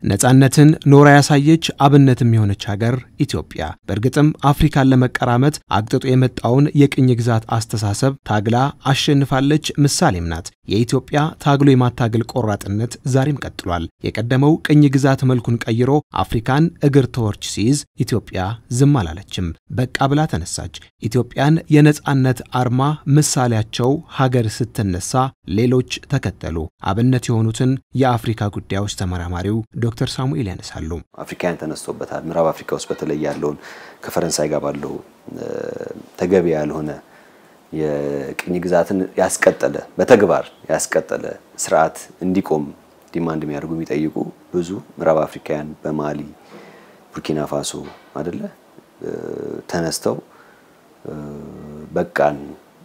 ነፃነትን ኖራ ያሳየች አብነትም የሆነች ሀገር ኢትዮጵያ በእርግጥም አፍሪካን ለመቀራመት አግጥጦ የመጣውን የቅኝ ግዛት አስተሳሰብ ታግላ አሸንፋለች። ምሳሌም ናት። የኢትዮጵያ ታግሎ የማታገል ቆራጥነት ዛሬም ቀጥሏል። የቀደመው ቅኝ ግዛት መልኩን ቀይሮ አፍሪካን እግር ተወርች ሲይዝ ኢትዮጵያ ዝም አላለችም። በቃ ብላ ተነሳች። ኢትዮጵያን የነፃነት አርማ ምሳሌያቸው ሀገር ስትነሳ ሌሎች ተከተሉ። አብነት የሆኑትን የአፍሪካ ጉዳዮች ተመራማሪው ዶክተር ሳሙኤል ያነሳሉ። አፍሪካውያን ተነስቶበታል። ምዕራብ አፍሪካ ውስጥ በተለይ ያለውን ከፈረንሳይ ጋር ባለው ተገቢ ያልሆነ የቅኝ ግዛትን ያስቀጠለ በተግባር ያስቀጠለ ስርዓት እንዲቆም ዲማንድ የሚያደርጉ የሚጠይቁ ብዙ ምዕራብ አፍሪካውያን በማሊ ቡርኪና ፋሶ አደለ ተነስተው በቃን፣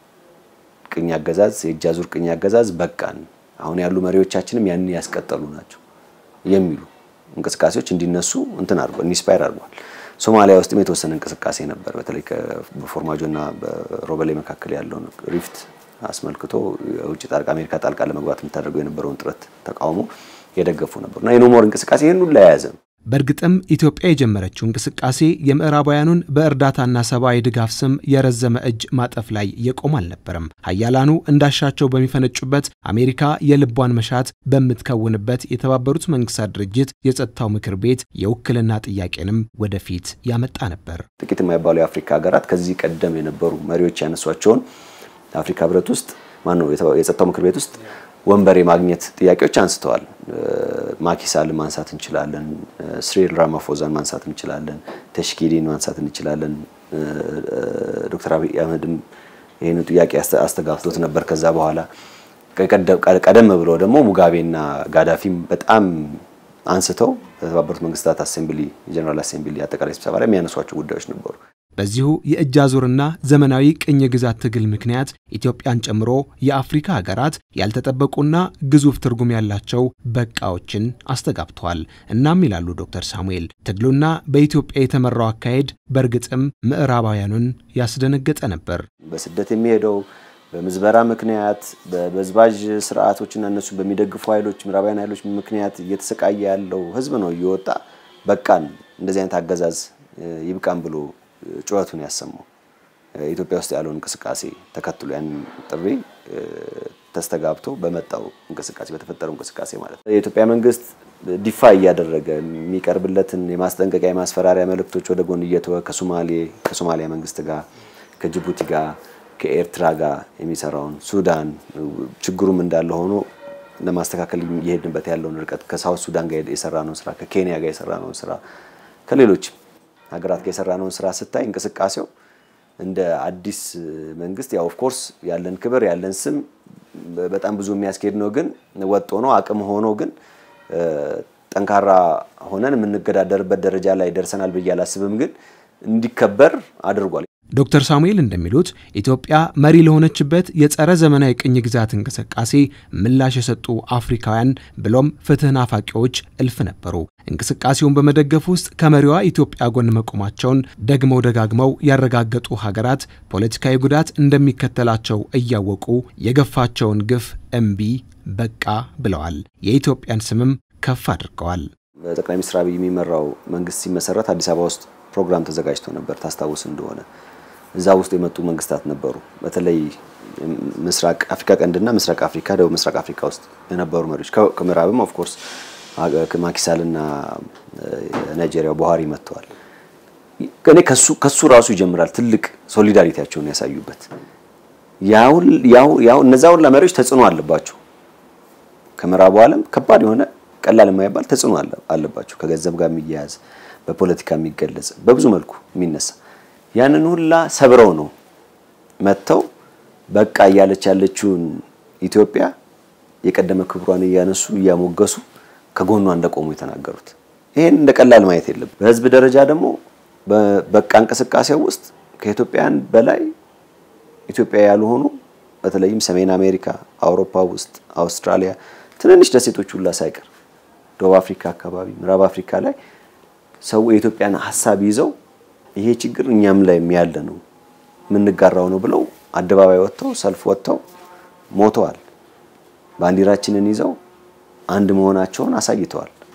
ቅኝ አገዛዝ የእጅ አዙር ቅኝ አገዛዝ በቃን፣ አሁን ያሉ መሪዎቻችንም ያንን ያስቀጠሉ ናቸው የሚሉ እንቅስቃሴዎች እንዲነሱ እንትን አድርጓል፣ ኢንስፓየር አድርጓል። ሶማሊያ ውስጥም የተወሰነ እንቅስቃሴ ነበር። በተለይ በፎርማጆና በሮበሌ መካከል ያለውን ሪፍት አስመልክቶ የውጭ ጣልቃ አሜሪካ ጣልቃ ለመግባት የምታደርገው የነበረውን ጥረት ተቃውሞ የደገፉ ነበሩ እና የኖሞር እንቅስቃሴ ይህን ሁሉ የያዘ ነው። በእርግጥም ኢትዮጵያ የጀመረችው እንቅስቃሴ የምዕራባውያኑን በእርዳታና ሰብአዊ ድጋፍ ስም የረዘመ እጅ ማጠፍ ላይ የቆም አልነበረም። ሀያላኑ እንዳሻቸው በሚፈነጩበት፣ አሜሪካ የልቧን መሻት በምትከውንበት የተባበሩት መንግስታት ድርጅት የጸጥታው ምክር ቤት የውክልና ጥያቄንም ወደፊት ያመጣ ነበር። ጥቂት የማይባሉ የአፍሪካ ሀገራት ከዚህ ቀደም የነበሩ መሪዎች ያነሷቸውን አፍሪካ ህብረት ውስጥ ማነው የጸጥታው ምክር ቤት ውስጥ ወንበር የማግኘት ጥያቄዎች አንስተዋል። ማኪሳልን ማንሳት እንችላለን። ስሪል ራማፎዛን ማንሳት እንችላለን። ተሽኪዲን ማንሳት እንችላለን። ዶክተር አብይ አህመድም ይህን ጥያቄ አስተጋብቶት ነበር። ከዛ በኋላ ቀደም ብሎ ደግሞ ሙጋቤና ጋዳፊም በጣም አንስተው በተባበሩት መንግስታት አሴምብሊ የጀነራል አሴምብሊ አጠቃላይ ስብሰባ ላይ የሚያነሷቸው ጉዳዮች ነበሩ። በዚሁ የእጅ አዙርና ዘመናዊ ቅኝ ግዛት ትግል ምክንያት ኢትዮጵያን ጨምሮ የአፍሪካ ሀገራት ያልተጠበቁና ግዙፍ ትርጉም ያላቸው በቃዎችን አስተጋብተዋል። እናም ይላሉ ዶክተር ሳሙኤል ትግሉና በኢትዮጵያ የተመራው አካሄድ በእርግጥም ምዕራባውያኑን ያስደነገጠ ነበር። በስደት የሚሄደው በምዝበራ ምክንያት በበዝባዥ ስርዓቶችና እነሱ በሚደግፉ ኃይሎች ምዕራባውያን ኃይሎች ምክንያት እየተሰቃየ ያለው ህዝብ ነው እየወጣ በቃን እንደዚህ አይነት አገዛዝ ይብቃን ብሎ ጩኸቱን ያሰማው ኢትዮጵያ ውስጥ ያለውን እንቅስቃሴ ተከትሎ ያንን ጥሪ ተስተጋብቶ በመጣው እንቅስቃሴ በተፈጠረው እንቅስቃሴ ማለት ነው። የኢትዮጵያ መንግስት ዲፋ እያደረገ የሚቀርብለትን የማስጠንቀቂያ የማስፈራሪያ መልእክቶች ወደ ጎን እየተወ ከሶማሌ ከሶማሊያ መንግስት ጋር ከጅቡቲ ጋር ከኤርትራ ጋር የሚሰራውን ሱዳን ችግሩም እንዳለ ሆኖ ለማስተካከል እየሄድንበት ያለውን ርቀት ከሳውት ሱዳን ጋር የሰራነውን ስራ ከኬንያ ጋር የሰራነውን ስራ ከሌሎች ሀገራት ጋር የሰራነውን ስራ ስታይ እንቅስቃሴው እንደ አዲስ መንግስት ያው ኦፍኮርስ ያለን ክብር ያለን ስም በጣም ብዙ የሚያስኬድ ነው። ግን ወጥ ሆኖ አቅም ሆኖ ግን ጠንካራ ሆነን የምንገዳደርበት ደረጃ ላይ ደርሰናል ብዬ አላስብም። ግን እንዲከበር አድርጓል። ዶክተር ሳሙኤል እንደሚሉት ኢትዮጵያ መሪ ለሆነችበት የጸረ ዘመናዊ ቅኝ ግዛት እንቅስቃሴ ምላሽ የሰጡ አፍሪካውያን ብሎም ፍትህ ናፋቂዎች እልፍ ነበሩ። እንቅስቃሴውን በመደገፍ ውስጥ ከመሪዋ ኢትዮጵያ ጎን መቆማቸውን ደግመው ደጋግመው ያረጋገጡ ሀገራት ፖለቲካዊ ጉዳት እንደሚከተላቸው እያወቁ የገፋቸውን ግፍ እምቢ በቃ ብለዋል። የኢትዮጵያን ስምም ከፍ አድርገዋል። በጠቅላይ ሚኒስትር አብይ የሚመራው መንግስት ሲመሰረት አዲስ አበባ ውስጥ ፕሮግራም ተዘጋጅቶ ነበር። ታስታውስ እንደሆነ እዛ ውስጥ የመጡ መንግስታት ነበሩ። በተለይ ምስራቅ አፍሪካ ቀንድና ምስራቅ አፍሪካ፣ ደቡብ ምስራቅ አፍሪካ ውስጥ የነበሩ መሪዎች ከምዕራብም ኦፍኮርስ ማኪሳልና ናይጄሪያው ቡሃሪ መጥተዋል። እኔ ከሱ ራሱ ይጀምራል ትልቅ ሶሊዳሪቲያቸውን ያሳዩበት። ያው እነዛ ሁላ መሪዎች ተጽዕኖ አለባቸው። ከምዕራቡ ዓለም ከባድ የሆነ ቀላል የማይባል ተጽዕኖ አለባቸው። ከገንዘብ ጋር የሚያያዝ በፖለቲካ የሚገለጽ በብዙ መልኩ የሚነሳ ያንን ሁላ ሰብረው ነው መጥተው በቃ እያለች ያለችውን ኢትዮጵያ የቀደመ ክብሯን እያነሱ እያሞገሱ ከጎኗ እንደቆሙ የተናገሩት። ይሄን እንደ ቀላል ማየት የለም። በህዝብ ደረጃ ደግሞ በቃ እንቅስቃሴው ውስጥ ከኢትዮጵያውያን በላይ ኢትዮጵያ ያልሆኑ በተለይም ሰሜን አሜሪካ፣ አውሮፓ ውስጥ አውስትራሊያ፣ ትንንሽ ደሴቶች ሁላ ሳይቀር ደቡብ አፍሪካ አካባቢ፣ ምዕራብ አፍሪካ ላይ ሰው የኢትዮጵያን ሀሳብ ይዘው ይሄ ችግር እኛም ላይ ያለ ነው የምንጋራው ነው ብለው አደባባይ ወጥተው ሰልፍ ወጥተው ሞተዋል። ባንዲራችንን ይዘው አንድ መሆናቸውን አሳይተዋል።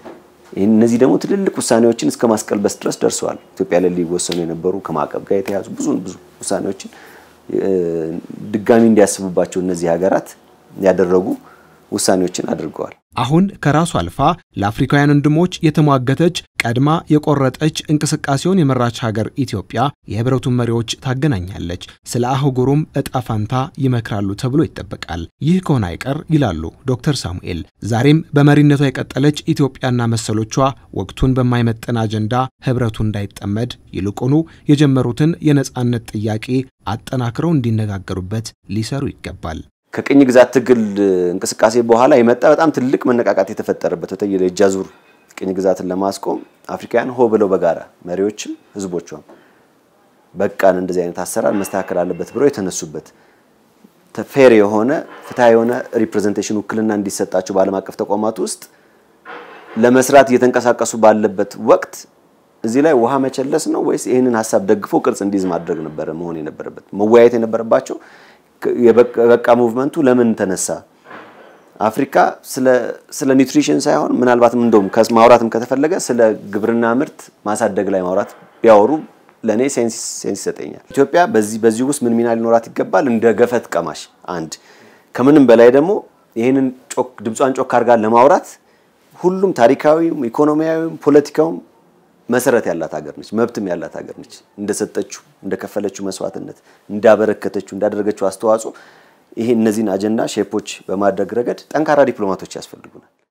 እነዚህ ደግሞ ትልልቅ ውሳኔዎችን እስከ ማስቀልበስ ድረስ ደርሰዋል። ኢትዮጵያ ላይ ሊወሰኑ የነበሩ ከማዕቀብ ጋር የተያዙ ብዙ ብዙ ውሳኔዎችን ድጋሚ እንዲያስቡባቸው እነዚህ ሀገራት ያደረጉ ውሳኔዎችን አድርገዋል። አሁን ከራሱ አልፋ ለአፍሪካውያን ወንድሞች የተሟገተች ቀድማ የቆረጠች እንቅስቃሴውን የመራች ሀገር ኢትዮጵያ የህብረቱን መሪዎች ታገናኛለች፣ ስለ አህጉሩም እጣ ፋንታ ይመክራሉ ተብሎ ይጠበቃል። ይህ ከሆነ አይቀር ይላሉ ዶክተር ሳሙኤል፣ ዛሬም በመሪነቷ የቀጠለች ኢትዮጵያና መሰሎቿ ወቅቱን በማይመጠን አጀንዳ ህብረቱ እንዳይጠመድ ይልቁኑ የጀመሩትን የነጻነት ጥያቄ አጠናክረው እንዲነጋገሩበት ሊሰሩ ይገባል። ከቅኝ ግዛት ትግል እንቅስቃሴ በኋላ የመጣ በጣም ትልቅ መነቃቃት የተፈጠረበት በተለይ የእጅ አዙር ቅኝ ግዛትን ለማስቆም አፍሪካውያን ሆ ብለው በጋራ መሪዎችም ህዝቦቿም በቃን እንደዚህ አይነት አሰራር መስተካከል አለበት ብለው የተነሱበት ፌር የሆነ ፍትሐ የሆነ ሪፕሬዘንቴሽን ውክልና እንዲሰጣቸው በዓለም አቀፍ ተቋማት ውስጥ ለመስራት እየተንቀሳቀሱ ባለበት ወቅት እዚህ ላይ ውሃ መቸለስ ነው ወይስ ይህንን ሀሳብ ደግፎ ቅርጽ እንዲይዝ ማድረግ ነበረ መሆን የነበረበት መወያየት የነበረባቸው የበቃ ሙቭመንቱ ለምን ተነሳ? አፍሪካ ስለ ኒውትሪሽን ሳይሆን ምናልባትም እንደውም ማውራትም ከተፈለገ ስለ ግብርና ምርት ማሳደግ ላይ ማውራት ቢያወሩ ለእኔ ሴንስ ይሰጠኛል። ኢትዮጵያ በዚህ በዚህ ውስጥ ምን ሚና ሊኖራት ይገባል? እንደ ገፈት ቀማሽ አንድ ከምንም በላይ ደግሞ ይህንን ድምጿን ጮክ አድርጋ ለማውራት ሁሉም ታሪካዊም፣ ኢኮኖሚያዊም፣ ፖለቲካውም መሰረት ያላት ሀገር ነች። መብትም ያላት ሀገር ነች። እንደሰጠችው እንደከፈለችው መስዋዕትነት እንዳበረከተችው እንዳደረገችው አስተዋጽኦ ይሄ እነዚህን አጀንዳ ሼፖች በማድረግ ረገድ ጠንካራ ዲፕሎማቶች ያስፈልጉናል።